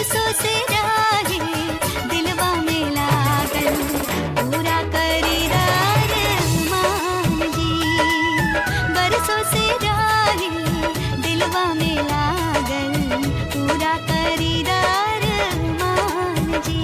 बरसों से राहे दिलवा में लागल पूरा करीदार मान जी बरसों से राहे दिलवा में लागल पूरा करीदार मान जी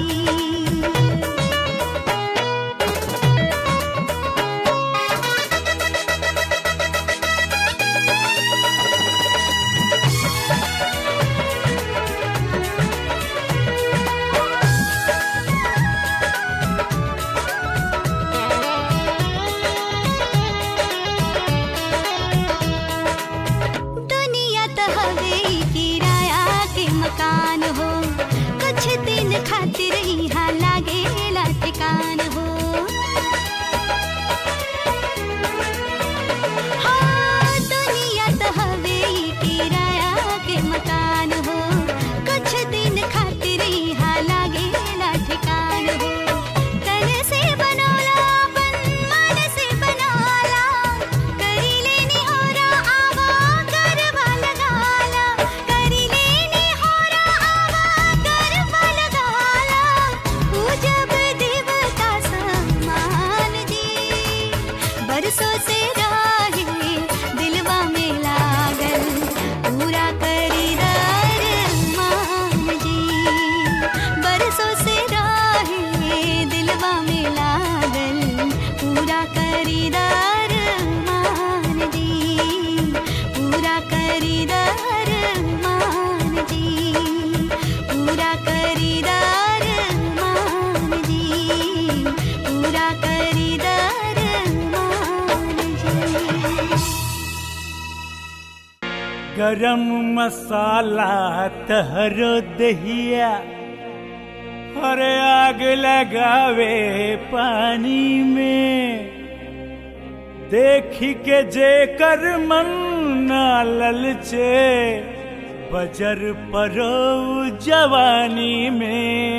दुनिया त हवे ई किराया के मकान हो कुछ दिन खातिर यहाँ लागेला ठिकान हो हाँ, दुनिया त हवे ई किराया के मकान हो कुछ दिन खातिर यहाँ लागेला ठिकान हो तन से बनौला अपन मन से बनाला करी लेनी होरा आवा गरबा लगाला करी लेनी होरा आवा गरबा लगाला ऊ जब देवता सम्मान जी बरसों से राहे दिलवा में लागल पूरा करीदार मान जी बरसों से राहे दिलवा में लागल पूरा करीदार मान जी पूरा करीदार मान जी पूरा करीदार मान जी पूरा करीदार मान जी गरम मसाला तहरो दहिया अरे आग लगावे पानी में देखी के जेकर मन ना ललचे बजर परो जवानी में